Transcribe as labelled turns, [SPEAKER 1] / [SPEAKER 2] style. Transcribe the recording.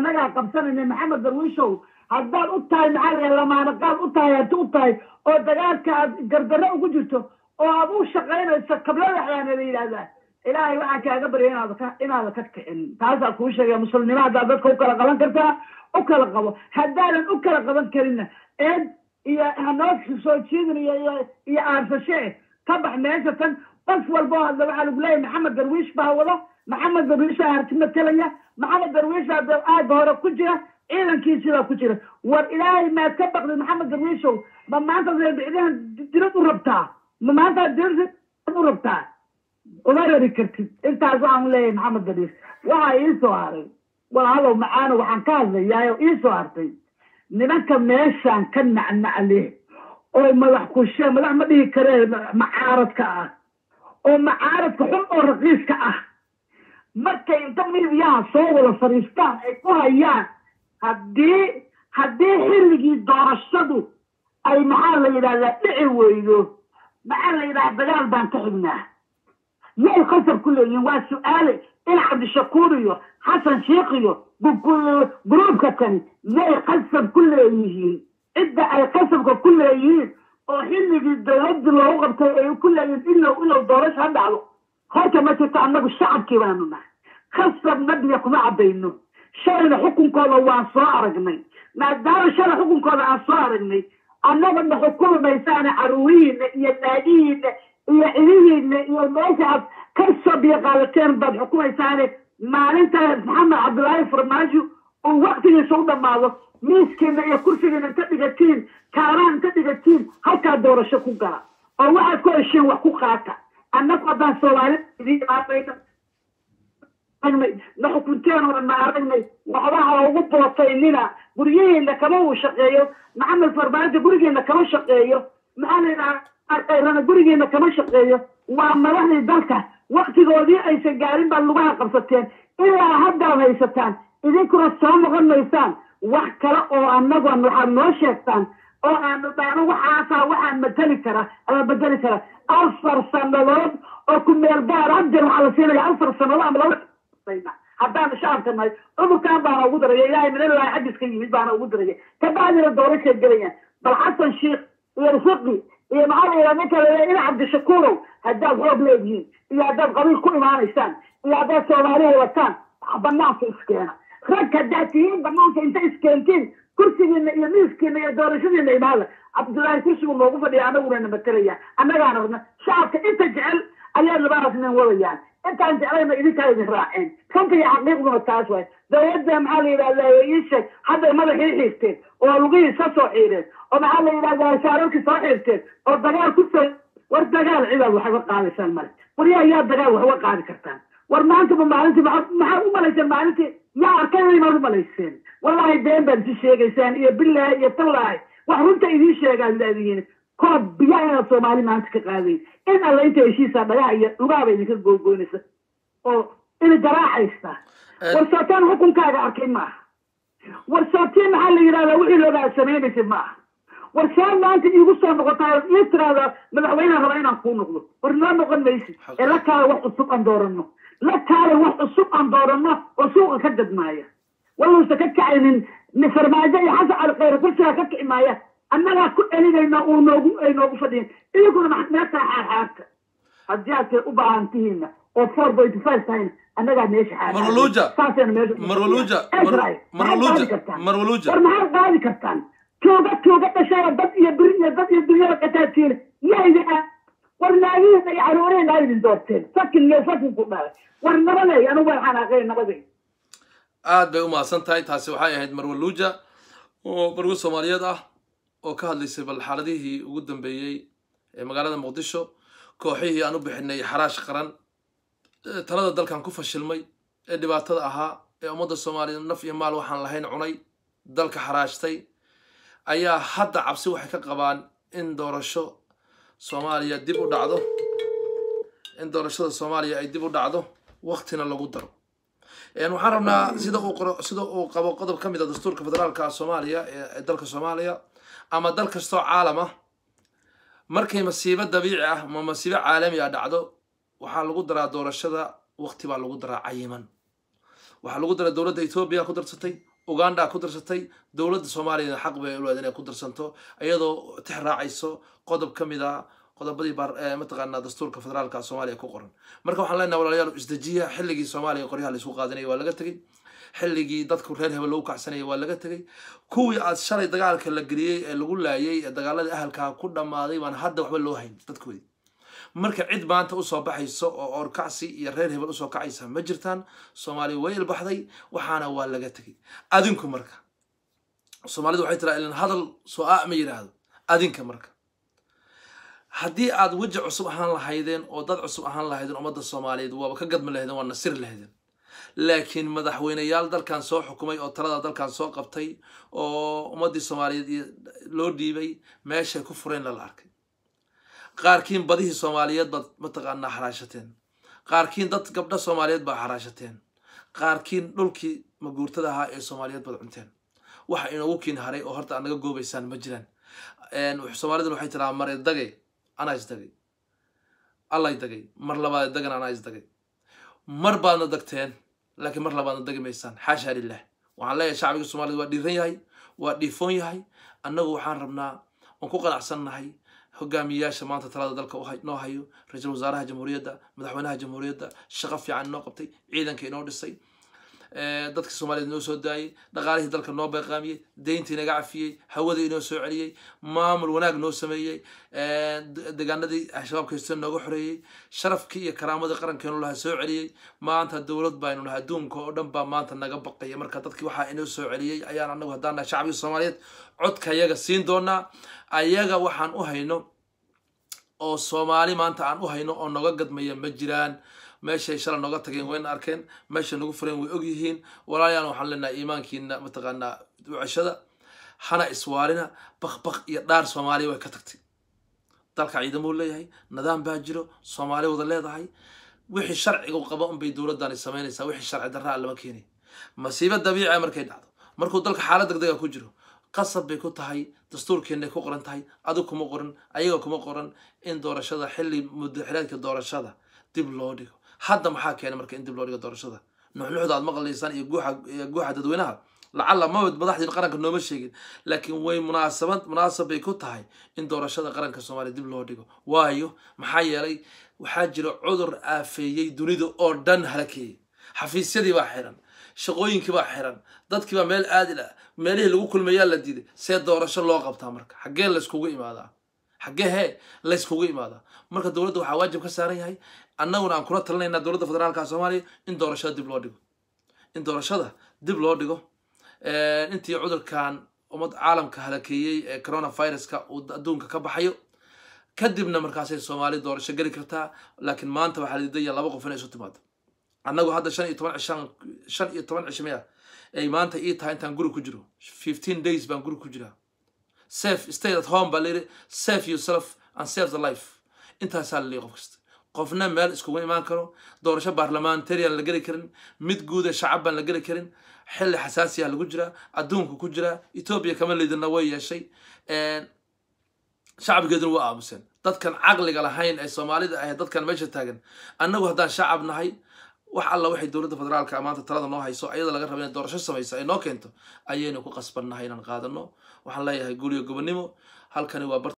[SPEAKER 1] annagaa qabsanayna maxamed darwiishow haddaad u tahay maxaa la lamaanaqaad u tahay hanti u tahay oo dagaalka aad gardarro ugu jirto oo aad u shaqaynayso kablada waxaana la yidhahdaa ilaahay waxaan kaaga barya inaad ka inaada ka kicin taasaa kuu sheegaya muslimnimo haddaad dadka u kala qaban kartaa u kala qabo haddaadan u kala qaban karinna eed iyo hanoo soo jiidin iyo iyo iyo aarsashe ka bax meesha tan qof walba oo hadla waxaa lagu leeyahay maxamed darwiish baa wada maxamed darwiish baa harti matalaya maxamed darwiish baa da- aagga hore ku jira ciidankiisibaa ku jira war ilaahay maad ka baqdid maxamed darwiishow ma maanta reebicdahan dirad u rabtaa ma maanta dirad u rabtaa uma rari kartid intaas waxaan leeyahay maxamed darwiish waxaa ii soo haray walaalow macaano waxaan ka hadlayaayo ii soo hartay nimanka meeshaan ka nacnacle oo madax kushe madax ma dhihi karee macaaradka ah oo macaaradka xun oo raqiiska ah markay inta midiyaha soo wada fadhiistaan ay ku hayaan haddii haddii xilligii doorashadu ay maxaa la yidhahdaa dhici weydo maxaa la yidhahdaa dagaal baan ka xignaa yay qasab ku leeyihiin waa su-aale in cabdishakuur iyo xasan sheikh iyo gruubka kani yay qasab ku leeyihiin cidda ay qasabka ku leeyihiin oo xilligii dowladii loogu qabtay ay ku leeyihiin ilow ilow doorasho ha dhacdo horta ma jirto annagu shacabkii baanu nahay khasab nabiga kuma cabayno shalayna xukunkooda waan soo aragnay maadaama shalay xukunkooda aan soo aragnay annaga ma xukumi maysaane caruurihiina iyo naagihiina iyo cidihiina iyo meesha aad ka soo biyoqaalateen baad xukumaysaane maalintaas maxamed cabdilaahi farmaajo uu waktigiisa u dhammaado miiskiina iyo kursigiina inta dhigatiin kaaraan inta dhigatiin halkaa doorasho ku gala oo waxaad ku hesheen wax ku qaata annagu haddaan soomaali idiin imaanayna aragnay na xukunteen oo dhan ma aragnay waxbaha ugu bootaynina guryihiina kama uu shaqeeyo maxamed farmaajo gurigeena kama shaqeeyo maxaa la yidhaha kayrana gurigeena kama shaqeeyo waa madaxdii dalka waktigoodii aysan gaarin baad lugaha qabsateen ilaa haddaad haysataan idinkuna soo noqon maysaan wax kale oo annagoon waxaad noo sheegtaan oo aanu dhaano waxaasaa waxaan matali kara ama bedeli kara afar sannadood oo ku meel gaar abjar waxaa la siinaya afar sannadood ama laba haddaan shacabka nahay cudurkan baana ugu daraya ilaahay minalahi xaggiis ka yimid baana ugu daraya kabacdina doorashay gelayaan bal xasan sheikh iyo rifaqi iyo maxaa la yidhaha ninka la ina cabdishakuurow haddaad xoog leedihiin iyo haddaad qabiil ku imaanaysaan iyo haddaad soomaaliya wataan banaanka iskeena rag haddaad tihiin banaanka inta iskeentiin kursigiina iyo miiskiina iyo doorashadiina imaada cabdullaahi kursigu noogu fadhiya anaguna na matalaya annagaana rabna shacabka inta jecel ayaa labaasnin wadayaan intaan jeclayna idinkaa idin raaceen runta iyo xaqiiqduna taas waay dowladda maxaa la yidhahdaa ii sheeg hadday madaxii xiirteen oo lugihii ka soo xiireen oo maxaa la yidhahdaa shaararkii soo xiirteen oo dagaal ku soo war dagaal cidaad wax uga qaadaysaan male war yaa yaa dagaal wax uga qaadi kartaan war maantaba maalintii maxaad maxaad u malayseen maalintii yaa arkay maad u malayseen wallaahi been baad isi sheegaysaan iyo bilaahi iyo tallaahi wax runta idiin sheegaad leedihiin koob biyaa inaad soomaali maanta ka qaadayn in alla inta heshiisaa dhagaha iyo lugaaba idinka googoynaysa oo ina garaacaysa war sootaan xukunkaaga arkay maaha war sootiin maxaa la yidhahdaa wixii loogaa samaynaysa maaha war saa maanta iigu soo noqotaa ii tiraahdaa madaxweyneha raba inaan kuu noqdo war noo noqon maysid ee la kaala wax cusub aan dooranno la kaala wax cusub aan dooranno oo suuqa ka gadmaaya waluusa ka kacaynin farmaajo iyo xasan cali khayre kursigaa ka kici maaya annagaa ku celinayna uu noogu ay noogu fadhiyan idinkuna meeshaa xaarxaarta haddii aad u baahan tihiinna oo four point five tahayna annagaa meesha
[SPEAKER 2] marwaluuja
[SPEAKER 1] saasayna meesha
[SPEAKER 2] marwaluuja marwaluuja marwaluuja
[SPEAKER 1] war maxaad qaadi kartaan tuuga tuuga dhashaya dad iyo biri iyo dad iyo dunyada qataatiina yaa idin ah war naagihiina iyo caruurihiina aa idin doorteen sakin iyo sakin ku dhalay war nabaday anigu waan xanaaqay nabaday
[SPEAKER 2] aad bay u mahadsan tahay taasi waxay ahayd marwaluuja oo bargo soomaaliyeed ah oo ka hadlaysay bal xaaladihii ugu dambeeyey ee magaalada muqdisho kooxihii aan u bixinay xaraash qaran talada dalkan ku fashilmay ee dhibaatada ahaa ee ummadda soomaaliyeed naf iyo maal waxaan lahayn cunay dalka xaraashtay ayaa hadda cabsi waxay ka qabaan in doorasho soomaaliya dib u dhacdo in doorashada soomaaliya ay dib u dhacdo waktina lagu daro waxaan rabnaa sida uu qoro sida uu qabo qodob ka mid a dastuurka federaalka soomaaliya ee dalka soomaaliya ama dal kastoo caalam ah markay masiibo dabiici ah ama masiibo caalami ah dhacdo waxaa lagu daraa doorashada wakti baa lagu daraa cayiman waxaa lagu daraa dowladda etoobiya ku darsatay uganda ku darsatay dowladda soomaaliyana xaq bay uleed inay ku darsanto iyadoo tix raacayso qodob ka mid a qodobadii mataqaanaa dastuurka federaalka soomaaliya ku qoran marka waxaan leenahay walaalayaal isdejiya xilligii soomaaliya qoryaha laisku qaadanaya waa laga tegey xilligii dadku reer hebel lagu kacsanaya waa laga tegey kuwii aad shalay dagaalka la geliyey ee lagu laayay ee dagaaladii ahalkaa ku dhammaaday baan hadda waxba loo hayn dadkoodii marka cid maanta usoo baxayso oo oorkacsi iyo reer hebel usoo kacaysa ma jirtaan soomaaliya way ilbaxday waxaana waa laga tegey adinku marka soomaalidu waxay tiraa ilan hadal soo a ma yidhaahdo adinka marka haddii aad weji cusub ahaan lahaydeen oo dad cusub ahaan lahaydeen ummadda soomaaliyeed waaba ka gadmi lahaydeen waa nasir lahaydeen laakiin madaxweyneyaal dalkan soo xukumay oo talada dalkan soo qabtay oo ummaddii soomaaliyeed loo dhiibay meeshay ku fureen lala arkay qaarkiin badihii soomaaliyeed baad mataqaanaa xaraashateen qaarkiin dad gabdho soomaaliyeed baa xaraashateen qaarkiin dhulkii maguurtada ahaa ee soomaaliyeed baad cunteen waxa inoogu kiin haray oo horta aad naga goobaysaan ma jiraan soomaaliduna waxay tiraa mare dagay anaa isdagay allay dagay mar labaad dagan anaa isdagay mar baadna dagteen laakiin mar labaadna dagi maysaan xaasha lilah waxaan leeyahay shacbiga soomaaliyed waa dhiiran yahay waa dhiifoon yahay annagu waxaan rabnaa oon ku qanacsannahay hogaamiyayaasha maanta talada dalka noo hayo ra-iisul wasaaraha jamhuuriyadda madaxweynaha jamhuuriyadda shaqo fiican inoo qabtay ciidanka inoo dhisay dadka soomaaliyeed inoo soo daayey dhaqaalihii dalka noo beeqaamiyey deyntii naga cafiyey hawadii inoo soo celiyey maamul wanaag noo sameeyey deegaanadii shabaabka haysteen nooga xoreeyey sharafkii iyo karaamadii qarankeenu lahaa soo celiyey maanta dowlad baynu nahay adduunka oo dhan baa maanta naga baqaya marka dadkii waxaa inoo soo celiyey ayaan anagu haddaan nahay shacbiga soomaaliyeed codka ayaga siin doonaa ayaga waxaan u hayno oo soomaali maanta aan u hayno oo noga gadmaya ma jiraan meeshay shala nooga tageen wayna arkeen meeshay nagu fureen way og yihiin walaalayaan waxaan leenahay iimaankiina mataqaanaa ducashada hana iswaalina bakbak iyo dhaar soomaaliya way ka tagtay dalka ciidamuu leeyahay nidaam baa jiro soomaali wada leedahay wixii sharcigu qaba unbay dowladani samaynaysaa wixii sharci darraa lama keenay masiibo dabiica markay dhacdo markuu dalka xaalad degdega ku jiro qasab bay ku tahay dastuurkeenay ku qoran tahay adigu kuma qoran ayaga kuma qoran in doorashada xilli muddaxileedka doorashada dib loo dhigo hadda maxaa keenay marka in dib loo dhigo doorashada nuxnuxda aad maqlaysaan iyo guuxa iyo guuxa dadweynaha lacalla mabad madaxdii qaranka nooma sheegin laakiin way munaasabad munaasab bay ku tahay in doorashada qaranka soomaaliya dib loo dhigo waayo maxaa yeelay waxaa jira cudur aafeeyey dunida oo dhan halakeeyey xafiisyadii baa xiran shaqooyinkii baa xiran dadkii baa meel aadi lah meelihii lagu kulmayaa la diiday see doorasho loo qabtaa marka xaggee layskugu imaadaa xaggee hee layskugu imaadaa marka dowladda waxaa waajib ka saaran yahay annaguna aan kula talinaynaa dowladda federaalka soomaaliya in doorashada dib loo dhigo in doorashada dib loo dhigo intii cudurkan ummad caalamka halakeeyey ee coronaviruska uu adduunka ka baxayo kadibna markaasay soomaali doorasho geli kartaa laakiin maanta waxaa la diidaya laba qof inay isu timaado annagu hadda shan iyo toban cishaan shan iyo toban cisho maya ay maanta ii tahay intaan guri ku jiro fifteen days baan guri ku jiraa safe stay at home baa layidhi save yourself and save the life intaasaa la leeyahy qof kasta qofna meel iskugu imaan karo doorasho baarlamentarian la geli karin mid guuda shacab baan la geli karin xilli xasaasiya lagu jiraa adduunka ku jiraa etoobiya kama leydina way yeeshay shacabkeeduna waa aamuseen dadkan caqliga lahayn ee soomaalida ahayd dadkan meesha taagan annagu haddaan shacab nahay wax alla waxay dowladda federaalka maanta talada noo hayso ayada laga raba inay doorasho samayso ay noo keento ayaynu ku qasbannahay inaan qaadano waxaan leeyahay guliyo gobonimo halkani waa